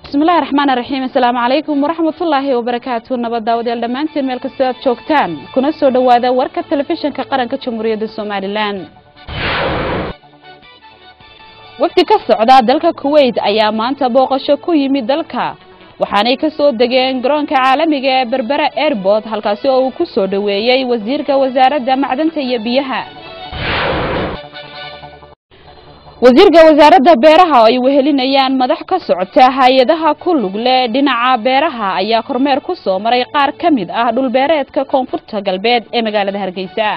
bismillahi raxmaan raxiim assalaamu calaykum waraxmatullaahi wabarakaatu nabad daawadayaal dhammaantiin meel kastoo aad joogtaan kuna soo dhowaada warka telefishinka qaranka jamhuuriyadda somalilan wafdi ka socda dalka kuwait ayaa maanta booqasho ku yimid dalka waxaanay ka soo degeen garoonka caalamiga ee berbera airbort halkaasi oo uu ku soo dhoweeyey wasiirka wasaaradda macdanta iyo biyaha wasiirka wasaaradda beeraha oo ay wehelinayaan madax ka socota hay-adaha ku lug leh dhinaca beeraha ayaa kormeer ku soo maray qaar ka mid ah dhulbeereedka koonfurta galbeed ee magaalada hargeysa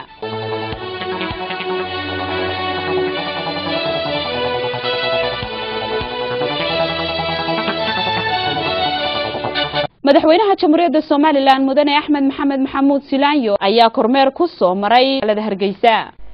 madaxweynaha jamhuuriyadda somalilan mudane axmed maxamed maxamuud silaanyo ayaa kormeer ku soo maray magaalada hargeysa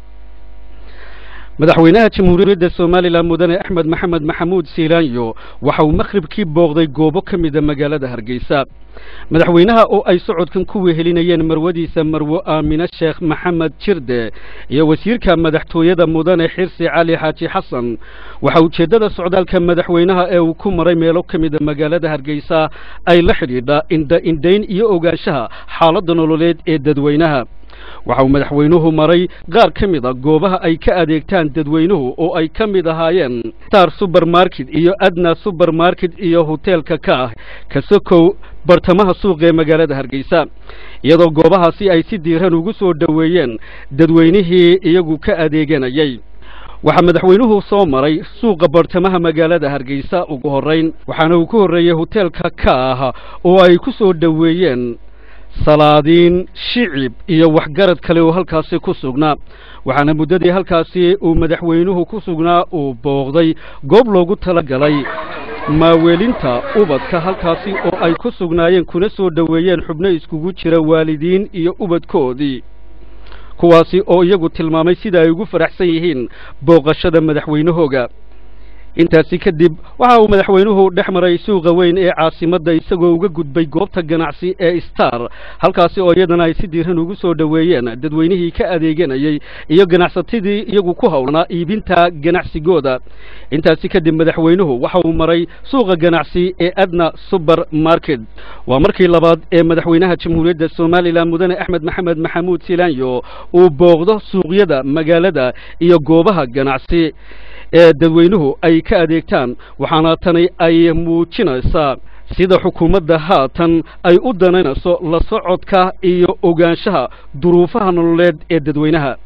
madaxweynaha jamhuuriyadda somalilan mudane axmed maxamed maxamuud siilaanyo waxa uu makhribkii booqday goobo ka mida magaalada hargeysa madaxweynaha oo ay socodkan ku wehelinayeen marwadiisa marwo aamine sheekh maxamed jirde iyo wasiirka madaxtooyada mudane xirsi cali xaaji xasan waxa ujeeddada socdaalka madaxweynaha ee uu ku maray meelo ka mida magaalada hargeysa ay la xidhiidha indha indhayn iyo ogaanshaha xaaladda nololeed ee dadweynaha waxa uu madaxweynuhu maray qaar ka mid a goobaha ay ka adeegtaan dadweynuhu oo ay ka mid ahaayeen star subermarket iyo adna subermarket iyo hoteelka ka ah kasokow bartamaha suuqa ee magaalada hargeysa iyadoo goobahaasi ay si diiran ugu soo dhoweeyeen dadweynihii iyagu ka adeeganayay waxaa madaxweynuhu soo maray suuqa bartamaha magaalada hargeysa ugu horrayn waxaana uu ku horreeyey hoteelka ka ah oo ay ku soo dhoweeyeen salaadiin shicib iyo waxgarad kale oo halkaasi ku sugnaa waxaana muddadii halkaasi uu madaxweynuhu ku sugnaa uu booqday goob loogu tala galay maaweelinta ubadka halkaasi oo ay ku sugnaayeen kuna soo dhoweeyeen xubno iskugu jira waalidiin iyo ubadkoodii kuwaasi oo iyagu tilmaamay sida ay ugu faraxsan yihiin booqashada madaxweynahooga intaasi kadib waxa uu madaxweynuhu dhex maray suuqa weyn ee caasimadda isagoo uga gudbay goobta ganacsi ee star halkaasi oo iyadana ay si diiran ugu soo dhoweeyeen dadweynihii ka adeeganayay iyo ganacsatadii iyagu ku howlnaa iibinta ganacsigooda intaasi kadib madaxweynuhu waxa uu maray suuqa ganacsi ee adna suber market waa markii labaad ee madaxweynaha jamhuuriyadda somalilan mudane axmed maxamed maxamuud silaanyo uu booqdo suuqyada magaalada iyo goobaha ganacsi ee dadweynuhu ay ka adeegtaan waxaana tani ay muujinaysaa sida xukuumadda haatan ay u danaynayso la socodka iyo ogaanshaha duruufaha nololeed ee dadweynaha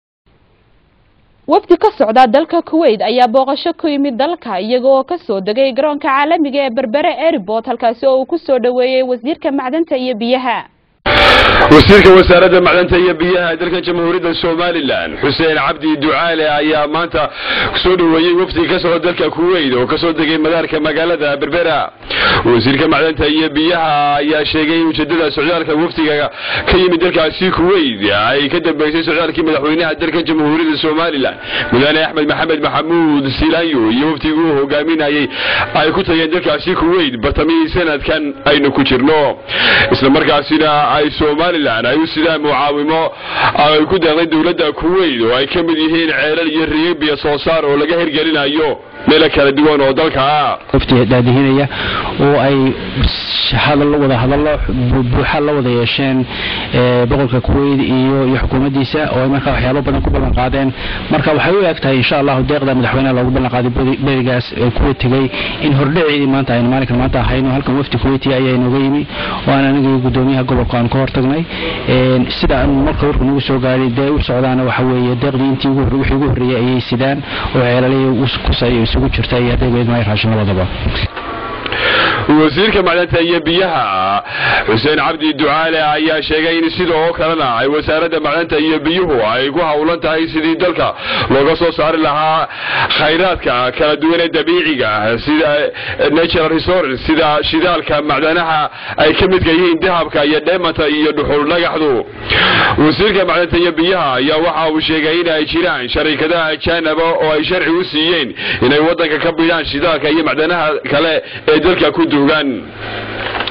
wafdi ka socda dalka kuwait ayaa booqasho ku yimid dalka iyaga oo ka soo degay garoonka caalamiga ee berbere airbort halkaasi oo uu ku soo dhoweeyey wasiirka macdanta iyo biyaha wasiirka wasaaradda macdanta iyo biyaha dalkan jamhuuriyadda somalilan xuseen cabdi ducaale ayaa maanta soo dhoweeyey wafdi ka socda dalka kuwait oo kasoo degay madaarka magaalada berbera wasiirka macdanta iyo biyaha ayaa sheegay in ujeedada socdaalka wafdiga ka yimid dalkaasi kuwait ay ka dambeysay socdaalkii madaxweynaha dalkan jamhuuriyadda somalilan mudane axmed maxamed maxamuud silaanyo iyo wafdigii uu hogaaminayay ay ku tageen dalkaasi kuwait bartamihii sanadkan aynu ku jirno islamarkaasina ay somalilan ay u sidaan mucaawimo ay ku deeqday dowladda kuwait oo ay ka mid yihiin ceelal iyo riibiya soo saar oo laga hirgelinayo meelo kala duwan oo dalka ah wafti daadihinaya oo ay hadal wada hadallo buuxa la wada yeesheen boqolka kuwait iyo iyo xukuumaddiisa oo ay markaa waxyaabo badan ku ballan qaadeen marka waxay u eg tahay insha allahu deeqda madaxweynaha loogu ballan qaaday berigaas ee kuwa tegey in hordhaceedii maanta aynu maalinkan maanta ahayno halkan wafdi kuwaiti ayaa inooga yimi oo aan anigii gudoomiyaha gobolka aan ka hortagnay sida aan marka warku nagu soo gaadhay dee u socdaana waxa weeye deeqdii intii wixii ugu horreeyey ayay sidaan oo ceelalihii kusay isugu jirta iyo hadday weyd maay raashin labadaba wasiirka macdanta iyo biyaha xuseen cabdi ducaale ayaa sheegay in sida oo kalena ay wasaaradda macdanta iyo biyuhu ay ku howlan tahay sidii dalka looga soo saari lahaa khayraadka kala duwan ee dabiiciga sida natural resource sida shidaalka macdanaha ay ka midka yihiin dahabka iyo dheemanta iyo dhuxul dhagaxdu wasiirka macdanta iyo biyaha ayaa waxa uu sheegay in ay jiraan sharikadaha ajaanaba oo ay sharci u siiyeen inay waddanka ka bidhaan shidaalka iyo macdanaha kale ee dalka ku duugan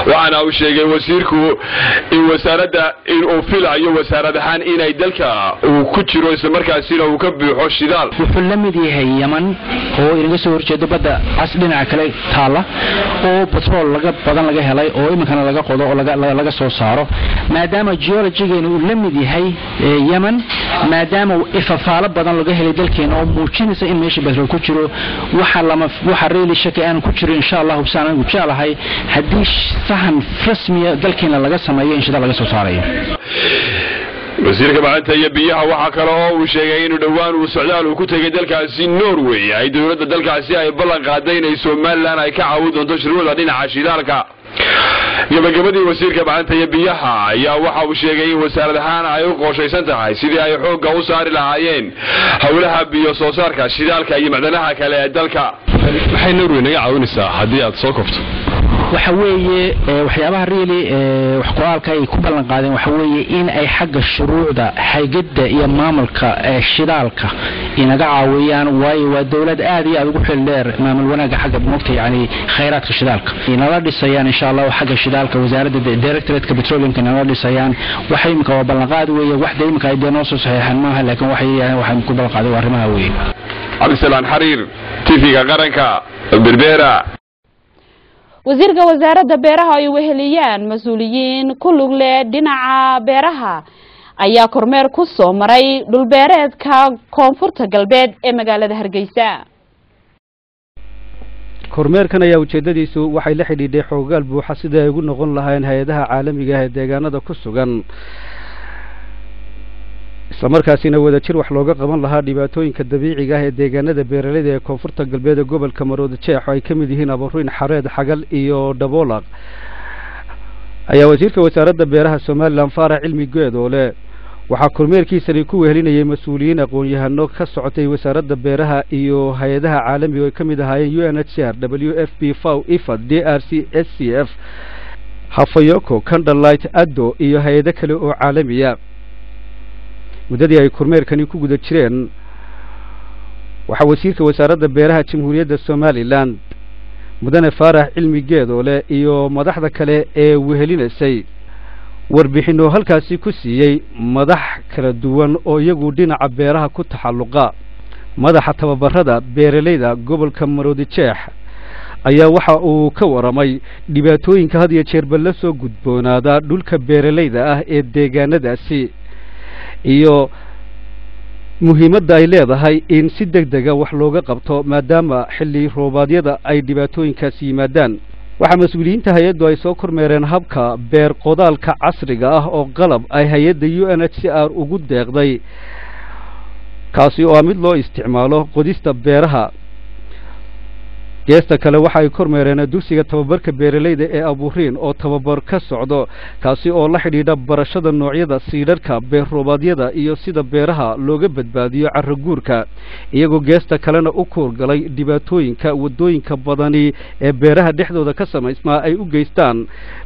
waxaana uu sheegay wasiirku in wasaaradda in uu filayo wasaarad ahaan inay dalka uu ku jiro islamarkaasina uu ka buuxo shidaal wuxuu la mid yahay yaman oo inaga soo horjeedo badda cas dhinaca kale taala oo batrool laga badan laga helay oo iminkana laga qodo oo laga soo saaro maadaama geologigeena uu la mid yahay yemen maadaama ifafaalo badan laga helay dalkeena oo muujinaysa in meesha batrool ku jiro waxa lama waxa reeli shaki aan ku jiro insha Allah hubsaan anigu jeclahay haddii sahan rasmiya dalkeena laga sameeyo in shida laga soo saarayo wasiirka macanta iyo biyaha waxaa kale oo uu sheegay inuu dhowaan uu socdaal uu ku tegay dalkaasi norway ay dowladda dalkaasi ay ballan qaaday inay somalilan ay ka caawin doonto shirwada dhinaca shidaalka gabagabadii wasiirka macanta iyo biyaha ayaa waxa uu sheegay in wasaarad ahaan ay u qooshaysan tahay sidii ay xoogga u saari lahaayeen howlaha biyo soo saarka shidaalka iyo macdanaha kale ee dalka maxay norway naga caawinaysaa haddii aad soo kofto waxa weeye waxyaabaha really wax ku-aalka ay ku ballan qaadeen waxa weeye in ay xagga shuruucda xaygada iyo maamulka shidaalka inaga caawiyaan waayo waa dowlad aad iyo aad ugu xil dheer maamul wanaagga xagga mogta yani khayraadka shidaalka inala dhisayaan insha allah xagga shidaalka wasaaradda directorateka petroleumka inala dhisayaan waxa imika waa ballanqaad weeye waxda imika ay dee noo soo saxeexan maaha laakiin waxay waxaan ku ballan qaaday waa arrimaha weeye cabdisalaan xariir tv-ga qaranka berbera wasiirka wasaaradda beeraha ay weheliyaan mas-uuliyiin ku lug leh dhinaca beeraha ayaa kormeer ku soo maray dhulbeereedka koonfurta galbeed ee magaalada hargeysa kormeerkan ayaa ujeeddadiisu waxay la xidhiidhay xoogaal buuxa sidai ay ugu noqon lahayn hay-adaha caalamiga ah ee deegaanada ku sugan islamarkaasina wadajir wax looga qaban lahaa dhibaatooyinka dabiiciga ah ee deegaanada beeraleyda ee koonfurta galbeed ee gobolka maroodi jeex oo ay ka mid yihiin abaruyn xareed xagal iyo dhaboolaq ayaa wasiirka wasaaradda beeraha somalilan faarax cilmi geedoole waxaa kormeerkiisani ku wehelinayay mas-uuliyiin aqoon-yahano ka socotay wasaaradda beeraha iyo hay-adaha caalamiga oo ay ka mid ahaayeen u n h r w f b faw ifad d r c s c f hafayoko candlelight addo iyo hay-ado kale oo caalamiya muddadii ay kormeerkani ku guda jireen waxaa wasiirka wasaaradda beeraha jamhuuriyadda somalilan mudane faarax cilmi geedoole iyo madaxda kale ee wehelinaysay warbixinoo halkaasi ku siiyey madax kala duwan oo iyagu dhinaca beeraha ku taxalluqa madaxa tababarada beeralayda gobolka maroodi jeex ayaa waxa uu ka waramay dhibaatooyinka had iyo jeerba la soo gudboonaada dhulka beeralayda ah ee deegaanadaasi iyo muhiimadda ay leedahay in si deg dega wax looga qabto maadaama xilli roobaadyada ay dhibaatooyinkaasi yimaadaan waxaa mas-uuliyiinta hay-addu ay soo kormeereen habka beer qodaalka casriga ah oo qalab ay hay-adda u n h c r ugu deeqday kaasi oo ah mid loo isticmaalo qodista beeraha geesta kale waxa ay kormeereen dugsiga tababarka beeralayda ee aburiin oo tababar ka socdo kaasi oo la xidhiidha barashada noocyada siidharhka beer roobaadyada iyo sida beeraha looga badbaadiyo carro guurka iyagoo geesta kalena u kuurgalay dhibaatooyinka waddooyinka badani ee beeraha dhexdooda ka samaysmaa ay u geystaan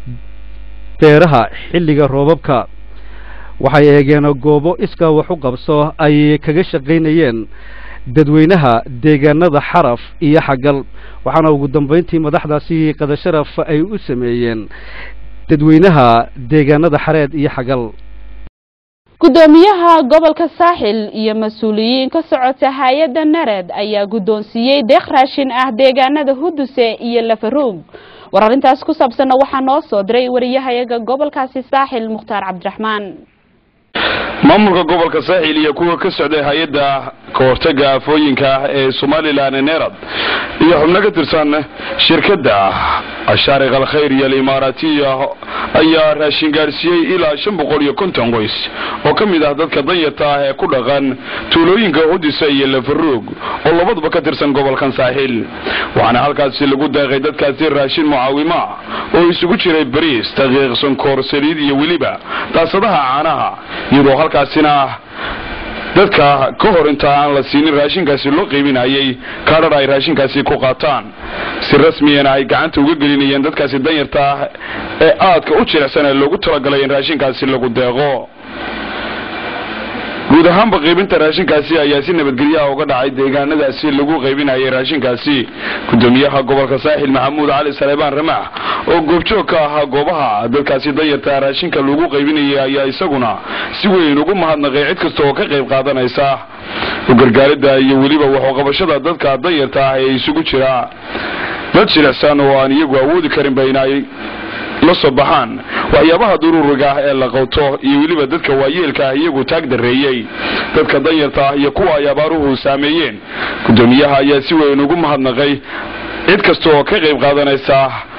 beeraha xilliga roobabka waxay eegeen goobo iskaa wax u qabso ay kaga shaqaynayeen dadweynaha deegaanada xaraf iyo xagal waxaana ugu dambayntii madaxdaasi qadasharaf ay u sameeyeen dadweynaha deegaanada xareed iyo xagal guddoomiyaha gobolka saaxil iyo mas-uuliyiin ka socota hay-adda nared ayaa guddoonsiiyey deeq raashin ah deegaanada huduse iyo lafaroog war arrintaas ku saabsanna waxaa noo soo diray wariyahayaga gobolkaasi saaxil mukhtaar cabdiraxmaan maamulka gobolka saaxil iyo kuwa ka socday hay-adda kahortaga aafooyinka ee somalilan nerad iyo xubno ka tirsan shirkadda ashaariq alkhayr iyo alimaaraatiya ayaa raashin gaadhsiiyey ilaa shan boqol iyo konton qoys oo ka mid ah dadka danyarta ah ee ku dhaqan tuulooyinka hudisa iyo lafaroog oo labaduba ka tirsan gobolkan saaxil waxaana halkaasi lagu daaqay dadkaasi raashin mucaawima oo isugu jiray bariis daqiiq sonkoor saliid iyo weliba daasadaha caanaha iyadoo halkaasina dadka ka hor inta aan la siinin raashinkaasi loo qiibinayay kaadhar ay raashinkaasi ku qaataan si rasmiyana ay gacanta uga gelinayeen dadkaasi danyarta ah ee aadka u jilicsan ee loogu talagalay in raashinkaasi lagu deeqo guud guud ahaanba qaybinta raashinkaasi ayaa si nabadgelyaha uga dhacay deegaanadaasi lagu qaybinayay raashinkaasi gudoomiyaha gobolka saaxil maxamuud cali saleebaan ramax oo goobjoog ka ahaa goobaha dadkaasi danyarta raashinka lagu qaybinayay ayaa isaguna si weyn ugu mahadnaqay cid kasta oo ka qayb qaadanaysa u gargaaridda iyo weliba waxuqabashada dadka danyarta ah ee isugu jira dad jilicsan oo aan iyagu awoodi karinba inay la soo baxaan waxyaabaha duruuriga ah ee la qowto iyo weliba dadka waayeelka ah iyagu taag dareeyey dadka danyarta ah iyo kuwa ay abaaruhu saameeyeen gudoomiyaha ayaa si weyn ugu mahadnaqay cid kasta oo ka qayb qaadanaysa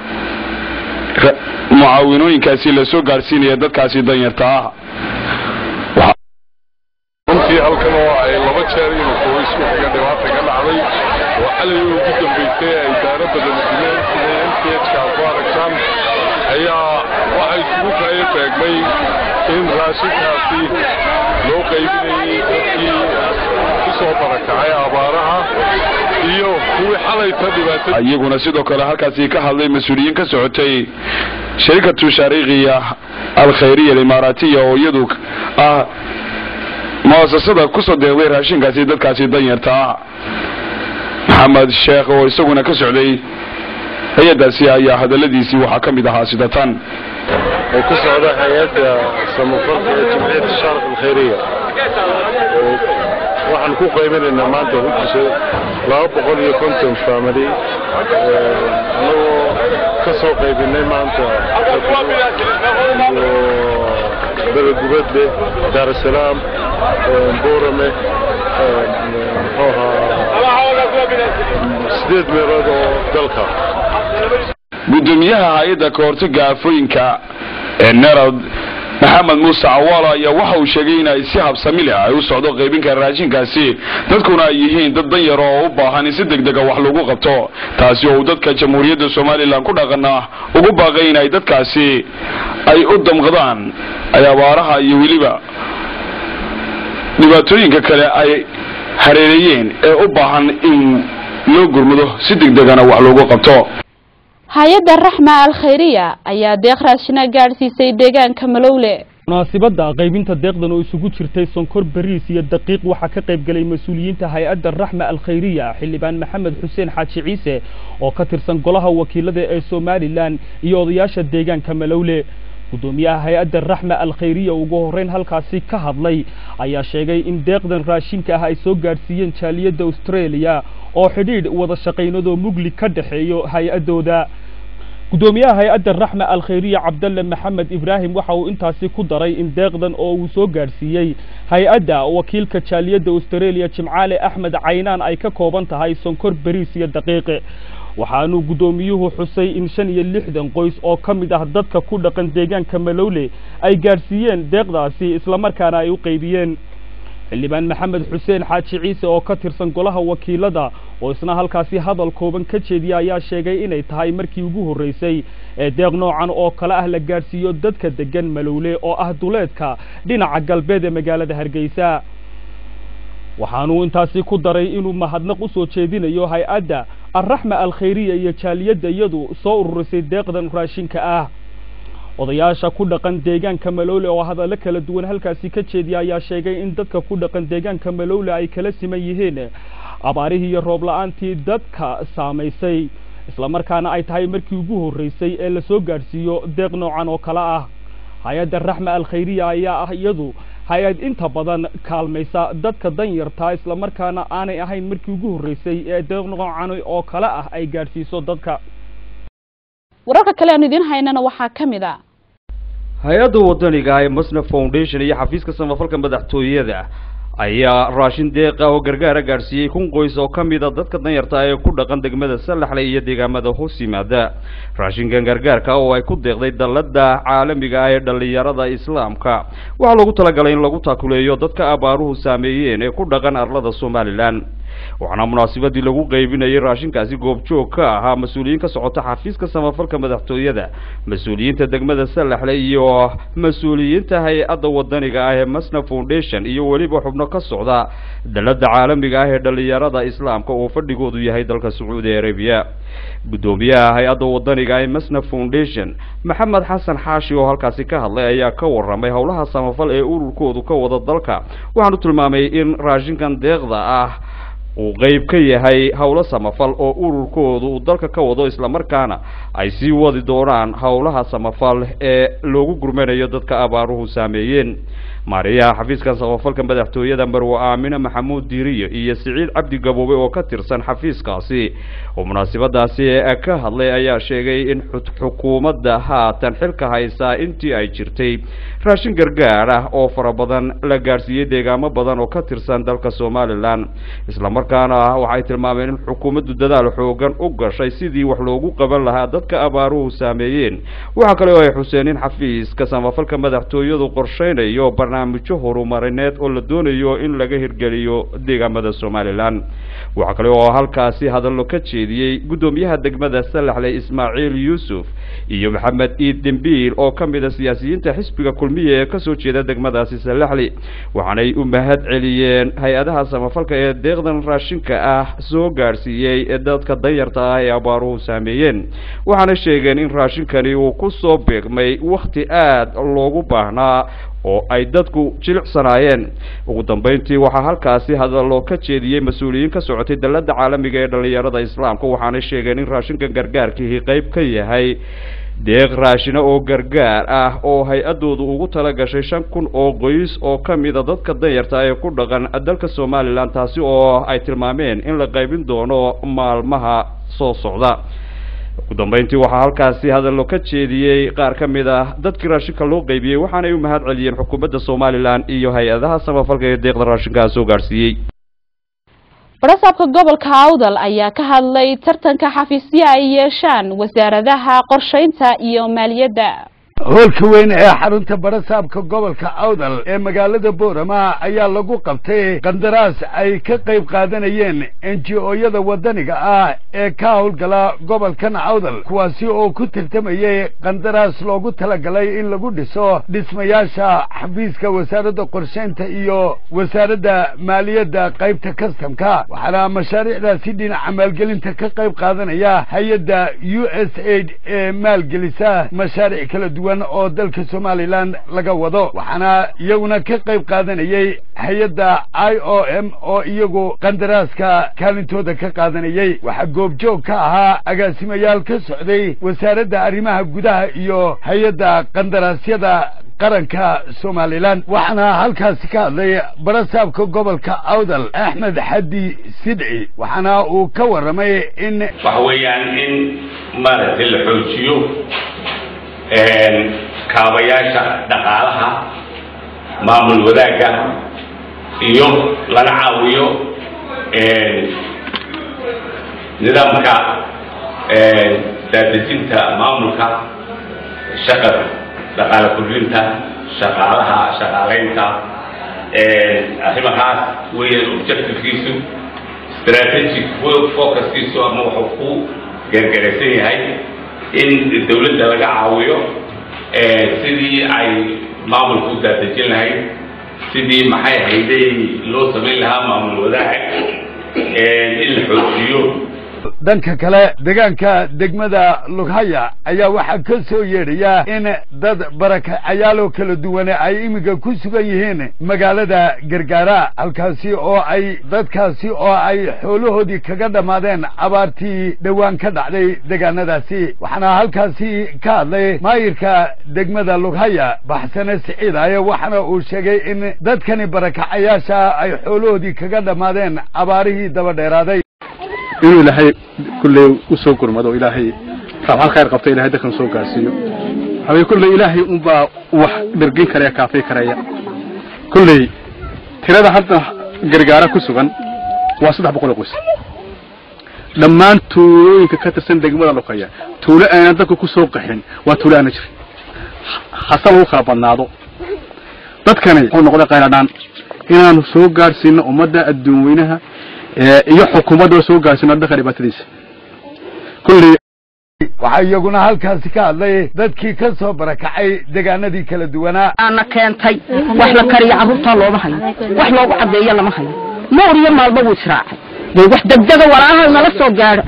mucaawinooyinkaasi lasoo gaadhsiinaya dadkaasi danyarta ah runtii halkan oo ay laba jeer inuu qoysku kaga dhibaata ka dhacday oo xalay ugu dambaysay ay daaro badan dileen sida mthka ku aragtaan ayaa waxa isugu kaya beegmay in raashinkaasi loo qaybinayay dadkii ku soo barakacay abaaraha iyo kuwii xalayta dhibaatada iyaguna sidoo kale halkaasi ka hadlay mas-uuliyiin ka socotay sharikatu shaariikhiya alkhayriya alimaaraatiya oo iyadu ah muasasada kusoo deeqday raashinkaasi dadkaasi danyarta ah maxamed sheekh oo isaguna ka socday hay-adaasi ayaa hadaladiisii waxaa ka mid ahaa sida tan oo ku socda hay-adda samafalka ee jimciyadda shaarq alkhayriya waxaan ku qaybinaynaa maanta hujisa laba boqol iyo konton family annagoo ka soo qaybinay maanta iyo belegubadle daarasalaam boorame muxuu sideed meelood oo dalka gudoomiyaha hay-adda kahortaga aafooyinka ee nerad maxamed muuse cawaala ayaa waxa uu sheegay in ay si habsami leh ay u socdo qaybinka raashinkaasi dadkuna ay yihiin dad danyar oo u baahan in si degdega wax lagu qabto taasi oo uu dadka jamhuuriyadda somalilan ku dhaqana ugu baaqay in ay dadkaasi ay u damqadaan ay abaaraha iyo weliba dhibaatooyinka kale ay hareereeyeen ee u baahan in loo gurmado si degdegana wax loogu qabto hay-adda raxma alkhayriya ayaa deeq raashina gaadhsiisay deegaanka malowle munaasibadda qaybinta deeqdan oo isugu jirtay sonkor bariis iyo daqiiq waxaa ka qayb galay mas-uuliyiinta hay-adda raxma alkhayriya xildhibaan maxamed xuseen xaaji ciise oo ka tirsan golaha wakiilada ee somalilan iyo odayaasha deegaanka malowle gudoomiyaha hay-adda raxma alkhayriya ugu horreyn halkaasi ka hadlay ayaa sheegay in deeqdan raashinka ah ay soo gaadhsiiyeen jaaliyadda australia oo xidhiidh wada shaqaynadoo mugli ka dhexeeyo hay-addooda gudoomiyaha hay-adda raxma alkhayriya cabdalle maxamed ibraahim waxa uu intaasi ku daray in deeqdan oo uu soo gaadhsiiyey hay-adda wakiilka jaaliyadda australia jimcaale axmed caynaan ay ka kooban tahay sonkor beriis iyo daqiiqe waxaanuu guddoomiyuhu xusay in shan iyo lixdan qoys oo ka mid ah dadka ku dhaqan deegaanka malowle ay gaadhsiiyeen deeqdaasi islamarkaana ay u qaybiyeen xildhibaan maxamed xuseen xaaji ciise oo ka tirsan golaha wakiilada oo isna halkaasi hadal kooban ka jeediya ayaa sheegay inay tahay markii ugu horreysay ee deeq noocan oo kale ah la gaadhsiiyo dadka degan malowle oo ah duleedka dhinaca galbeed ee magaalada hargeysa waxaanuu intaasi ku daray inuu mahadnaq u soo jeedinayo hay-adda alraxma alkhayriya iyo jaaliyadda iyadu soo ururisay deeqdan raashinka ah odayaasha ku dhaqan deegaanka malowle oo hadallo kala duwan halkaasi ka jeediya ayaa sheegay in dadka ku dhaqan deegaanka malowle ay kala siman yihiin abaarihii iyo roob la-aantii dadka saamaysay islamarkaana ay tahay markii ugu horreysay ee lasoo gaadhsiiyo deeq noocan oo kale ah hay-adda raxma alkhayriya ayaa ah iyadu hay-ad inta badan kaalmaysa dadka danyartaa islamarkaana aanay ahayn markii ugu horreysay ee deeq noocan oo kale ah ay gaadhsiiso dadka wararka kale aanu idiin haynana waxaa ka mid a hay-adda wadaniga ah ee masna foundation iyo xafiiska samafalka madaxtooyada ayaa raashin deeqa oo gargaara gaadhsiiyey kun qoys oo ka mid a dadka danyarta ee ku dhaqan degmada salaxle iyo deegaamada hoos yimaada raashinkan gargaarka oo ay ku deeqday dalladda caalamiga ah ee dhallinyarada islaamka waxaa loogu talagalay in lagu taakuleeyo dadka abaaruhu saameeyeen ee ku dhaqan arlada somalilan waxaana munaasabadii lagu qeybinayay raashinkaasi goobjoog ka ahaa mas-uuliyiin ka socota xafiiska samafalka madaxtooyada mas-uuliyiinta degmada salaxle iyo mas-uuliyiinta hay-adda wadaniga ah ee masna foundation iyo weliba xubno ka socda dalada caalamiga ah ee dhalinyarada islaamka oo fadhigoodu yahay dalka sacuudi arabiya guddoomiyaha hay-adda wadaniga ee masna foundation maxamed xasan xaashi oo halkaasi ka hadlay ayaa ka waramay howlaha samafal ee ururkoodu ka wada dalka waxaanu tilmaamay in raashinkan deeqda ah uu qeyb ka yahay howlo samafal oo ururkoodu uu dalka ka wado islamarkaana ay sii wadi doonaan howlaha samafal ee loogu gurmanayo dadka abaaruhu saameeyeen maariyaha xafiiska samafalka madaxtooyada marwe aamine maxamuud diiriye iyo siciid cabdi gaboobe oo ka tirsan xafiiskaasi oo munaasabadaasi ka hadlay ayaa sheegay in xukuumadda haatan xilka haysaa intii ay jirtay raashin gargaar ah oo fara badan la gaadhsiiyey deegaamo badan oo ka tirsan dalka somalilan islamarkaana waxay tilmaameen in xukuumaddu dadaal xoogan u gashay sidii wax loogu qaban lahaa dadka abaaruhu saameeyeen waxaa kale oo ay xuseen in xafiiska samafalka madaxtooyadu qorsheynayo barnaamijyo horumarineed oo la doonayo in laga hirgeliyo deegaamada somalilan waxaa kale oo halkaasi hadallo ka jeediyey guddoomiyaha degmada salaxle ismaaciil yuusuf iyo maxamed iid dembiil oo ka mid a siyaasiyiinta xisbiga kulmiya ee kasoo jeeda degmadaasi salaxli waxaanay u mahad celiyeen hay-adaha samafalka ee deeqdan raashinka ah soo gaadhsiiyey ee dadka danyarta ah ee abaaruhu saameeyeen waxaana sheegeen in raashinkani uu ku soo beegmay wakhti aada loogu baahnaa oo ay dadku jilicsanaayeen ugu dambeyntii waxaa halkaasi hadallo ka jeediyey mas-uuliyiin ka socotay dalada caalamiga ee dhalinyarada islaamka waxaanay sheegeen in raashinkan gargaarkihi qeyb ka yahay deeq raashina oo gargaar ah oo hay-adoodu ugu tala gashay shan kun oo qoys oo ka mida dadka danyarta ee ku dhaqan dalka somalilan taasi oo ay tilmaameen in la qaybin doono maalmaha soo socda ugu dambeyntii waxaa halkaasi hadallo ka jeediyey qaar ka mid ah dadkii raashinka loo qeybiyey waxaanay u mahad celiyeen xukuumadda somalilan iyo hay-adaha samafalka ee deeqda raashinkaa soo gaadhsiiyey barasaabka gobolka awdal ayaa ka hadlay tartanka xafiisyo ay yeeshaan wasaaradaha qorsheynta iyo maaliyadda hoolka weyn ee xarunta barasaabka gobolka awdal ee magaalada boorama ayaa lagu qabtay qandaraas ay ka qayb qaadanayeen enji-ooyada waddaniga ah ee ka howlgala gobolkan awdal kuwaasi oo ku tartamayey qandaraas loogu talagalay in lagu dhiso dhismayaasha xafiiska wasaaradda qorsheynta iyo wasaaradda maaliyadda qaybta kastamka waxaana mashaariicdaasi dhinaca maalgelinta ka qayb qaadanaya hay-adda u s aid ee maalgelisa mashaariic kala duwan oo dalka somalilan laga wado waxaana iyaguna ka qayb qaadanayey hay-adda i o m oo iyagu qandaraaska kaalintooda ka qaadanayey waxaa goobjoog ka ahaa agaasimayaal ka socday wasaaradda arrimaha gudaha iyo hay-adda qandaraasyada qaranka somalilan waxaana halkaasi ka hadlay barasaabka gobolka awdal axmed xaddi sidci waxaana uu ka warramay in waxa weeyaan in maaragtay la xoojiyo kaabayaasha dhaqaalaha maamul wadaagga iyo lana caawiyo nidaamka daadejinta maamulka shaqada dhaqaale kordhinta shaqaalaha shaqaalaynta arrimahaas weeyaan objectivekiisu strategic focuskiisu ama wuxuu ku geergaraysan yahay in dawladda laga caawiyo sidii ay maamulka u daadejin lahayd sidii maxay hayday loo samayn lahaa maamul wadaag in la xoojiyo dhanka kale deegaanka degmada lughaya ayaa waxaa ka soo yeedhaya in dad barakacayaaloo kala duwane ay iminka ku sugan yihiin magaalada gargaara halkaasi oo ay dadkaasi oo ay xoolahoodii kaga dhammaadeen abaartii dhowaan ka dhacday deegaanadaasi waxaana halkaasi ka hadlay maayirka degmada lughaya baxsane siciidaye waxaana uu sheegay in dadkani barakacayaasha ay xoolahoodii kaga dhammaadeen abaarihii daba dheeraaday inuu ilaahay kulley u soo gurmado ilaahay raabxal khayr qabto ilahay dadkan soo gaarsiiyo waxaweye kulley ilaahay unbaa wax dhergin karaya kaafay karaya kulley tirada hadda gargaara ku sugan waa saddex boqol oo qoys dhammaan tuulooyinka ka tirsan degmada lukaya tuulo aanan dadka ku soo qaxin waa tuulo aana jirin hase lagu kala badnaado dadkani wuxuu noqday qayladhaan inaanu soo gaadhsiino ummadda adduun weynaha iyo xukuumadda oo soo gaarsiino dhaqan dhibaatadiisa kulley waxaa iyaguna halkaasi ka hadlay dadkii ka soo barakacay deegaanadii kala duwanaa ana keentay wax la kariyo carruurtaa looma hayo wax loogu caddeeyo lama hayo moor iyo maalba wuu israacay dee wax degdega walaaha nala soo gaadho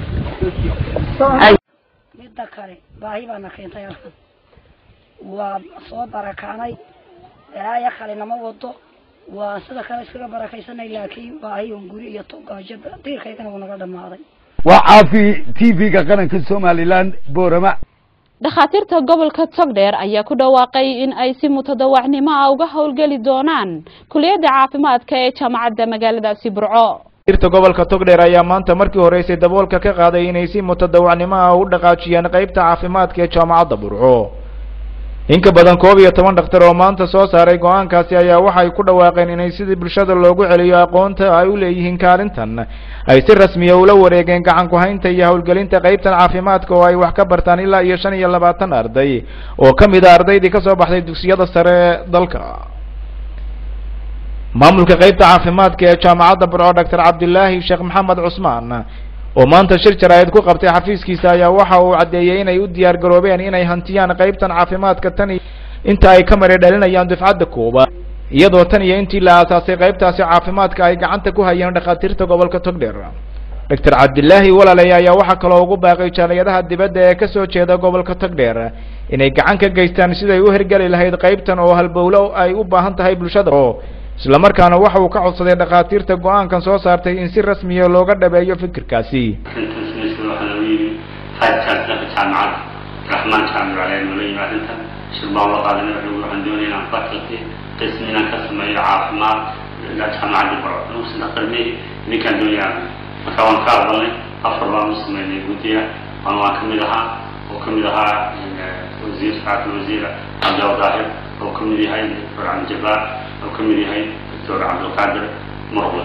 midda kale baahi baana keentay halkan waa soo barakaanay balaayo kale nama wado waa sida kale iskaga barakaysanay laakiin baahi un guri iyo togaajo diirkaygana wuu naga dhammaaday waa caafi t v-ga qaranka somalilan boorama dhakhaatiirta gobolka togdheer ayaa ku dhawaaqay in ay si mutadawacnimo ah uga howlgeli doonaan kuliyadda caafimaadka ee jaamacadda magaaladaasi burco dhakhaatiirta gobolka togdheer ayaa maanta markii horeysay daboolka ka qaaday inay si mutadawacnimo ah u dhaqaajiyaan qeybta caafimaadka ee jaamacadda burco in ka badan koob iyo toban dhakhtar oo maanta soo saaray go-aankaasi ayaa waxay ku dhawaaqeen inay sidii bulshada loogu celiyo aqoonta ay u leeyihiin kaalintan ay si rasmiya ula wareegeen gacan ku-haynta iyo howlgelinta qeybtan caafimaadka oo ay wax ka bartaan ilaa iyo shan iyo labaatan arday oo ka mid a ardaydii ka soo baxday dugsiyada sare ee dalka maamulka qeybta caafimaadka ee jaamacadda burco doctor cabdilaahi sheekh maxamed cusmaan oo maanta shir jaraa'id ku qabtay xafiiskiisa ayaa waxa uu caddeeyey inay u diyaar garoobeen inay hantiyaan qeybtan caafimaadka tan inta ay ka mari dhalinayaan dufcadda koowaad iyadoo tan iyo intii la aasaasay qeybtaasi caafimaadka ay gacanta ku hayeen dhakhaatiirta gobolka togdheer doctor cabdilaahi walaley ayaa waxaa kaloo ugu baaqay jaaliyadaha dibadda ee kasoo jeeda gobolka togdheer inay gacan ka geystaan siday u hirgeli lahayd qeybtan oo halbowlo ay u baahan tahay bulshada isla markaana waxa uu ka codsaday dhakhaatiirta go-aankan soo saartay in si rasmiya looga dhabeeyo fikirkaasi jaamacad raxmaan jaamic alee noola yimi arrintan shirbaan la qaadan wuxuu waxaan doonaya inaan faculty qismi inaan ka sameeyo caafimaad jaamacadda baro nuusan dhaqarmey ninkaan doonaya marka waan ka aqbalnay afar baan u sameynay guddiga waan waan kamid ahaa oo kamid ahaa wasiir saacad wasiir cabdil daahir oo kamid yahay doctor cabdijabaar oo kamid yahay doctor cabdilqaadir murqle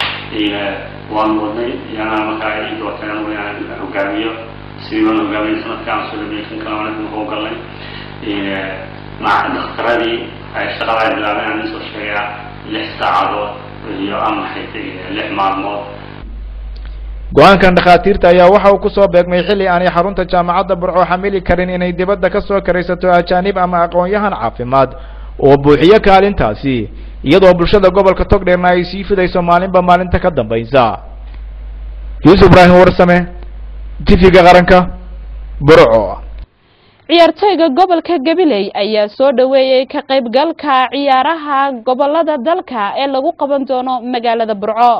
waan wadnay yana markaa ii doorteen anigu inaan hogaamiyo sidii baan hogaamiyay sanadka aan soo dhameeyay kan kale waan ku galnay maca dhakhtaradii ay shaqada ay bilaabeen aan soo sheegaa lix saacadood iyo amaxay lix maalmood go-aankan dhakhaatiirta ayaa waxa uu kusoo beegmay xilli aanay xarunta jaamacadda burco xamili karin inay dibadda ka soo karaysato ajaanib ama aqoon-yahan caafimaad oo buuxiyo kaalintaasi iyadoo bulshada gobolka togdheerna ay sii fidayso maalinba maalinta ka dambaysa yuusuf ibraahim warsame tifiga qaranka burco ciyaartoyga gobolka gabiley ayaa soo dhaweeyey ka qaybgalka ciyaaraha gobolada dalka ee lagu qaban doono magaalada burco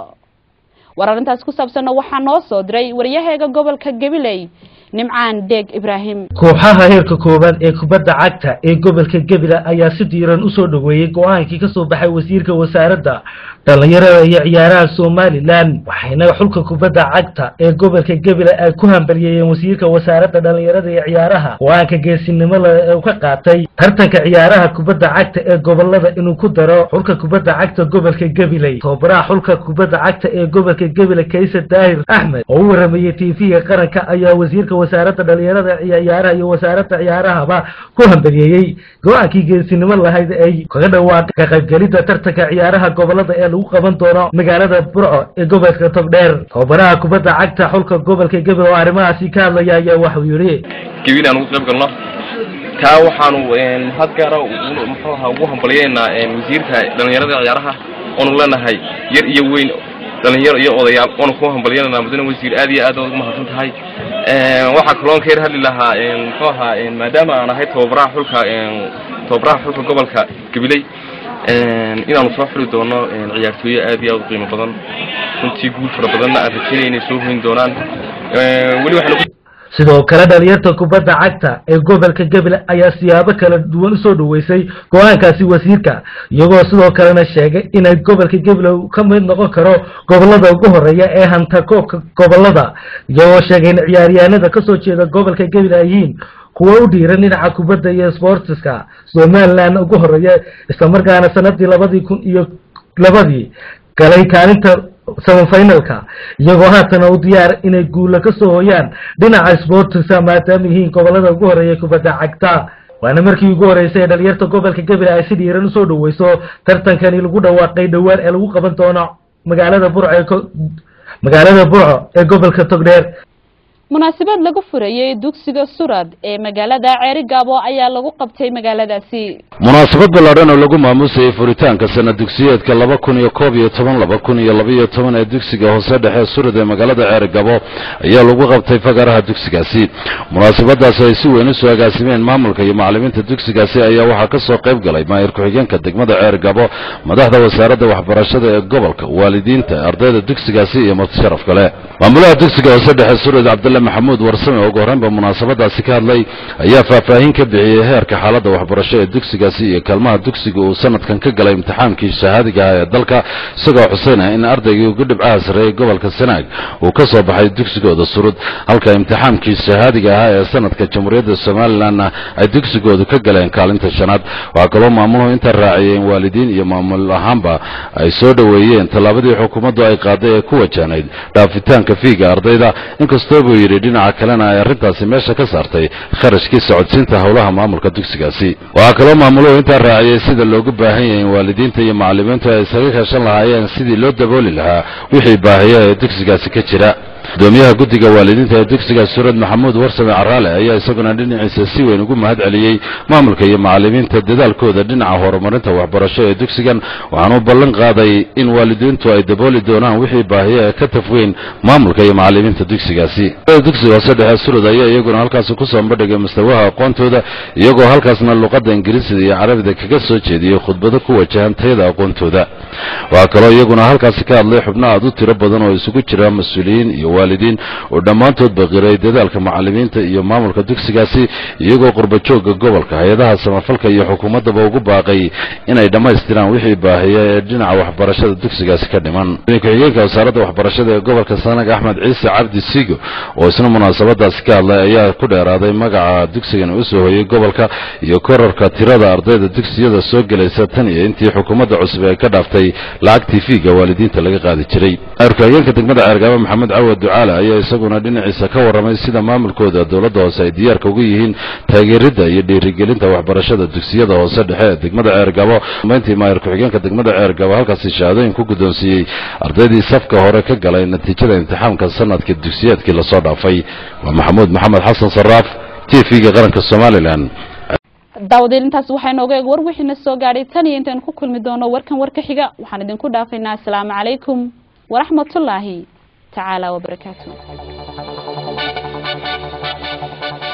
war arrintaas ku saabsanna waxaa noo soo diray waryaheega gobolka gabiley nimcaan deeg ibraahim kooxaha heerka koowaad ee kubadda cagta ee gobolka gebila ayaa si diiran usoo dhaweeyey go-aankii ka soo baxay wasiirka wasaaradda dhallinyarada iyo ciyaaraha somalilan waxayna xulka kubadda cagta ee gobolka gebila ay ku hambaliyeeyeen wasiirka wasaaradda dhallinyarada iyo ciyaaraha go-aanka geesinimo le uu ka qaatay tartanka ciyaaraha kubadda cagta ee gobolada inuu ku daro xulka kubadda cagta gobolka gabiley tobabaraha xulka kubadda cagta ee gobolka gebile kayse daahir axmed oo u waramayey tv-ga qaranka ayaa wasiirka wasaaradda dhallinyarada iyo ciyaaraha iyo wasaaradda ciyaarahaba ku hambaliyeeyey go-aankii geesinimo lahayd ay kaga dhawaaqay ka qaybgelidda tartanka ciyaaraha gobolada ee lagu qaban doono magaalada burco ee gobolka togdheer tobabaraha kubadda cagta xulka gobolka gabil oo arrimahaasi ka hadlaya ayaa waxuu yidhi gebin aan ugu qayb galno taa waxaanu had gaara muxuu ahaa ugu hambalyeynaa wasiirka dhallinyarada ciyaaraha oonu leenahay yar iyo weyn dhalinyaro iyo odayaal waanu ku hambalyeynanaa mudane wasiir aad iyo aad ugu mahadsan tahay waxaa kaloon ka yar hadli lahaa muxuu ahaa maadaama aan ahay tababaraha xulka tababaraha xulka gobolka gabiley inaanu soo xuli doono ciyaartooyo aad iyo aad u qiimo badan runtii guul fara badanna aan rajeynaya inay soo hoyn doonaan weli waxaanu sidoo kale dhalinyarta kubadda cagta ee gobolka gabil ayaa siyaabo kala duwan usoo dhaweysay go-aankaasi wasiirka iyagoo sidoo kalena sheegay inay gobolka gabil ka mid noqon karo gobolada ugu horeeya ee hanta koobka gobolada iyagoo sheegay in ciyaaryahanada kasoo jeeda gobolka gabil ay yihiin kuwa u dhiiran dhinaca kubadda iyo sportiska somaliland ugu horeeya islamarkaana sanadii labadii kun iyo labadii galay kaalinta samafinalka iyagoo haatana u diyaar inay guula ka soo hoyaan dhinaca sportiska maadaama yihiin gobolada ugu horeeya kubadda cagta waana markii ugu horeysay ee dhalinyarta gobolka gabil ay si dhiiran usoo dhaweyso tartankani lagu dhawaaqay dhowaan ee lagu qaban doono magaalada burco ee magaalada burco ee gobolka togdheer munaasabad lagu furayey dugsiga surad ee magaalada ceerigaabo ayaa lagu qabtay magaaladaasi munaasabad ballaadhan oo lagu maamusayay furitaanka sana dugsiyeedka laba kun iyo koob iyo toban laba kun iyo labaiyo toban ee dugsiga hoose dhexe surad ee magaalada ceerigabo ayaa lagu qabtay fagaraha dugsigaasi munaasabadaasi ay si weyn u soo agaasimeen maamulka iyo macallimiinta dugsigaasi ayaa waxaa ka soo qayb galay maayir ku-xigeenka degmada ceerigabo madaxda wasaaradda waxbarashada ee gobolka waalidiinta ardayda dugsigaasi iyo mutasharaf kale maamulaha dugsiga hoose dhexe surad cabdalla maxamuud warsame oo ugu horreynba munaasabadaasi ka hadlay ayaa faahfaahin ka bixiyey heerka xaaladda waxbarasho ee dugsigaasi iyo kaalmaha dugsiga uu sanadkan ka galay imtixaankii shahaadiga ah ee dalka isagoo xuseynaya in ardaygii ugu dhibcaha sarreeyey gobolka sanaag uu ka soo baxay dugsigooda surud halka imtixaankii shahaadiga ahaa ee sanadka jamhuuriyadda somalilanna ay dugsigoodu ka galeen kaalinta shanaad waxaa kaloo maamuluhu inta raaciyey in waalidiin iyo maamul ahaanba ay soo dhoweeyeen tallaabadii xukuumaddu ay qaaday ee ku wajahnayd dhaafitaanka fiiga ardayda inkastoo buu yidhi dhinaca kalena ay arrintaasi meesha ka saartay kharashkii socodsiinta howlaha maamulka dugsigaasi waxaa kaloo maamuluhu intaa raaciyey sida loogu baahan yahay in waalidiinta iyo macallimiintu ay isaga kaashan lahaayeen sidii loo dabooli lahaa wixii baahiya ee dugsigaasi ka jira gudoomiyaha guddiga waalidiinta ee dugsiga surad maxamuud warsame caraale ayaa isaguna dhinaciisa si weyn ugu mahad celiyey maamulka iyo macallimiinta dadaalkooda dhinaca horumarinta waxbarasho ee dugsigan waxaanu ballan qaaday in waalidiintu ay dabooli doonaan wixii baahiya ee ka tafweyn maamulka iyo macallimiinta dugsigaasi dugsiga hoose dhexe surad ayaa iyaguna halkaasi kusoo bandhigay mustawaha aqoontooda iyagoo halkaasna luqadda ingiriisida iyo carabida kaga soo jeediyey khudbado ku wajahan tayada aqoontooda waxaa kaloo iyaguna halkaasi ka hadlay xubno aad u tiro badan oo isugu jira mas-uuliyiin iyo waalidiin oo dhammaantood baqiray dadaalka macallimiinta iyo maamulka dugsigaasi iyagoo qurbajoogga gobolka hay-adaha samafalka iyo xukuumaddaba ugu baaqay inay dhammaystiraan wixii baahiya ee dhinaca waxbarashada dugsigaasi ka dhiman ku-xigeenka wasaaradda waxbarashada ee gobolka sanag axmed ciise cabdi sigo oo isna munaasabadaasi ka hadlay ayaa ku dheeraaday magaca dugsigan u soo hoyey gobolka iyo korarka tirada ardayda dugsiyada soo gelaysa tan iyo intii xukuumadda cusub ay ka dhaaftay lacagtii fiiga waalidiinta laga qaadi jiray ku-xigeenka degmada ceergaabo maxamed cawad ducaale ayaa isaguna dhinaciisa ka warramay sida maamulkooda dowladda hoose ay diyaarka ugu yihiin taageeridda iyo dhiirigelinta waxbarashada dugsiyada hoose dhexe ee degmada ceergabo mayntii maayir ku-xigeenka degmada ceergabo halkaasi shahaadooyin ku guddoonsiiyey ardaydii safka hore ka galay natiijada imtixaamka sanadka dugsiyeedkii lasoo dhaafay waa maxamuud maxamed xasan saraaf t v-ga qaranka somalilan daawadiil intaas waxaa inooga eeg war wixiina soo gaadhay tan iyo intaanu ku kulmi doono warkan warka xiga waxaan idinku dhaafaynaa asalaamu calaykum waraxmatullaahi tacaala wabarakaatu